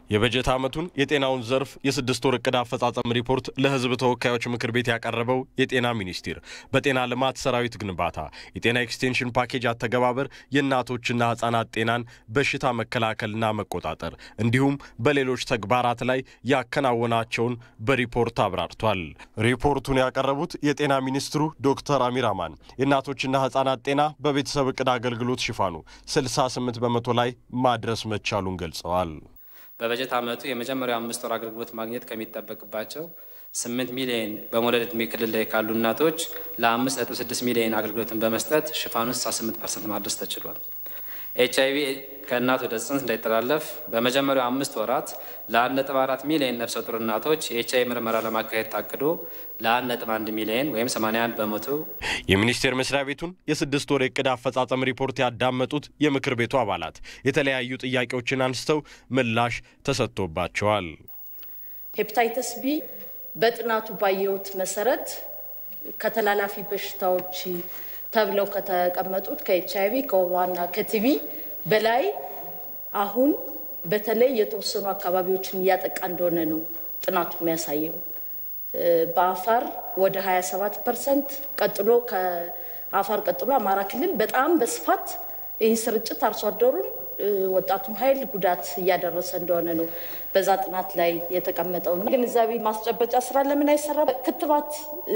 የበጀት ዓመቱን የጤናውን ዘርፍ የስድስት ወር እቅድ አፈጻጸም ሪፖርት ለሕዝብ ተወካዮች ምክር ቤት ያቀረበው የጤና ሚኒስቴር በጤና ልማት ሰራዊት ግንባታ፣ የጤና ኤክስቴንሽን ፓኬጅ አተገባበር፣ የእናቶችና ሕፃናት ጤናን በሽታ መከላከልና መቆጣጠር እንዲሁም በሌሎች ተግባራት ላይ ያከናወናቸውን በሪፖርት አብራርቷል። ሪፖርቱን ያቀረቡት የጤና ሚኒስትሩ ዶክተር አሚር አማን የእናቶችና ሕፃናት ጤና በቤተሰብ እቅድ አገልግሎት ሽፋኑ 68 በመቶ ላይ ማድረስ መቻሉን ገልጸዋል። በበጀት ዓመቱ የመጀመሪያው አምስት ወር አገልግሎት ማግኘት ከሚጠበቅባቸው ስምንት ሚሊዮን በመውለድ ዕድሜ ክልል ላይ ካሉ እናቶች ለአምስት ነጥብ ስድስት ሚሊዮን አገልግሎትን በመስጠት ሽፋኑን 68 ፐርሰንት ማድረስ ተችሏል። ኤች አይቪ ከእናት ወደ ጽንስ እንዳይተላለፍ በመጀመሪያው አምስት ወራት ለአንድ ነጥብ አራት ሚሊዮን ነፍሰ ጡር እናቶች የኤች አይቪ ምርመራ ለማካሄድ ታቅዶ ለአንድ ነጥብ አንድ ሚሊዮን ወይም 81 በመቶ የሚኒስቴር መስሪያ ቤቱን የስድስት ወር የዕቅድ አፈጻጸም ሪፖርት ያዳመጡት የምክር ቤቱ አባላት የተለያዩ ጥያቄዎችን አንስተው ምላሽ ተሰጥቶባቸዋል። ሄፕታይተስ ቢ በጥናቱ ባየሁት መሰረት ከተላላፊ በሽታዎች ተብለው ከተቀመጡት ከኤች አይቪ ከወባና ከቲቪ በላይ አሁን በተለይ የተወሰኑ አካባቢዎችን እያጠቃ እንደሆነ ነው ጥናቱ የሚያሳየው። በአፋር ወደ 27 ፐርሰንት ቀጥሎ ከአፋር ቀጥሎ አማራ ክልል በጣም በስፋት ይህ ስርጭት አርሶ አደሩን ወጣቱን ኃይል ጉዳት እያደረሰ እንደሆነ ነው በዛ ጥናት ላይ የተቀመጠው። ግንዛቤ ማስጨበጫ ስራ ለምን አይሰራ? ክትባት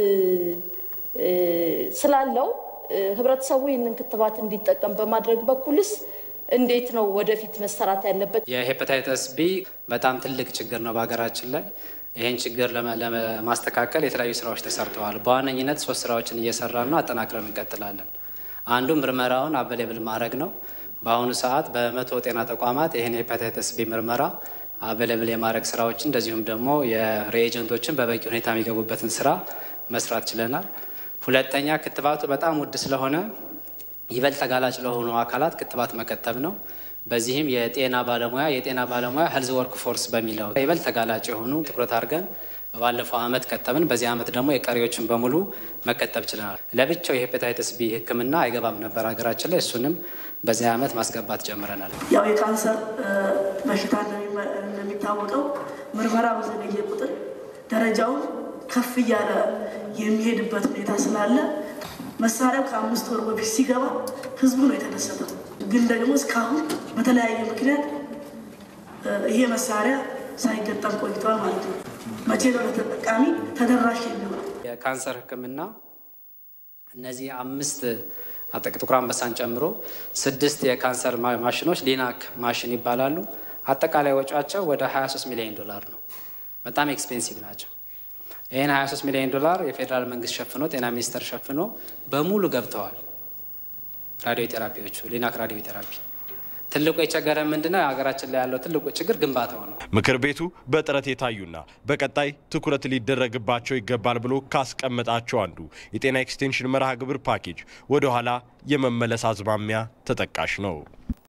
ስላለው ህብረተሰቡ ይህንን ክትባት እንዲጠቀም በማድረግ በኩልስ እንዴት ነው ወደፊት መሰራት ያለበት? የሄፓታይተስ ቢ በጣም ትልቅ ችግር ነው በሀገራችን ላይ። ይህን ችግር ለማስተካከል የተለያዩ ስራዎች ተሰርተዋል። በዋነኝነት ሶስት ስራዎችን እየሰራን ነው፣ አጠናክረን እንቀጥላለን። አንዱ ምርመራውን አቬሌብል ማድረግ ነው። በአሁኑ ሰዓት በመቶ ጤና ተቋማት ይህን የሄፓታይተስ ቢ ምርመራ አቬሌብል የማድረግ ስራዎችን እንደዚሁም ደግሞ የሬኤጀንቶችን በበቂ ሁኔታ የሚገቡበትን ስራ መስራት ችለናል። ሁለተኛ ክትባቱ በጣም ውድ ስለሆነ ይበልጥ ተጋላጭ ለሆኑ አካላት ክትባት መከተብ ነው። በዚህም የጤና ባለሙያ የጤና ባለሙያ ሄልዝ ወርክ ፎርስ በሚለው ይበልጥ ተጋላጭ የሆኑ ትኩረት አድርገን ባለፈው ዓመት ከተብን። በዚህ ዓመት ደግሞ የቀሪዎችን በሙሉ መከተብ ችለናል። ለብቻው የሄፓታይተስ ቢ ሕክምና አይገባም ነበር ሀገራችን ላይ። እሱንም በዚህ ዓመት ማስገባት ጀምረናል። ያው የካንሰር በሽታ እንደሚታወቀው ምርመራ በዘገየ ቁጥር ደረጃውን ከፍ እያለ የሚሄድበት ሁኔታ ስላለ መሳሪያው ከአምስት ወር በፊት ሲገባ ህዝቡ ነው የተደሰተው። ግን ደግሞ እስካሁን በተለያየ ምክንያት ይሄ መሳሪያ ሳይገጠም ቆይቷል ማለት ነው። መቼ ነው ለተጠቃሚ ተደራሽ የሚሆነው? የካንሰር ህክምና እነዚህ አምስት ጥቁር አንበሳን ጨምሮ ስድስት የካንሰር ማሽኖች ሊናክ ማሽን ይባላሉ። አጠቃላይ ወጪያቸው ወደ 23 ሚሊዮን ዶላር ነው። በጣም ኤክስፔንሲቭ ናቸው። ይህን 23 ሚሊዮን ዶላር የፌዴራል መንግስት ሸፍኖ ጤና ሚኒስቴር ሸፍኖ በሙሉ ገብተዋል። ራዲዮ ቴራፒዎቹ ሊናክ ራዲዮ ቴራፒ ትልቁ የቸገረ ምንድነው? ሀገራችን ላይ ያለው ትልቁ ችግር ግንባታው ነው። ምክር ቤቱ በጥረት የታዩና በቀጣይ ትኩረት ሊደረግባቸው ይገባል ብሎ ካስቀመጣቸው አንዱ የጤና ኤክስቴንሽን መርሃ ግብር ፓኬጅ ወደ ኋላ የመመለስ አዝማሚያ ተጠቃሽ ነው።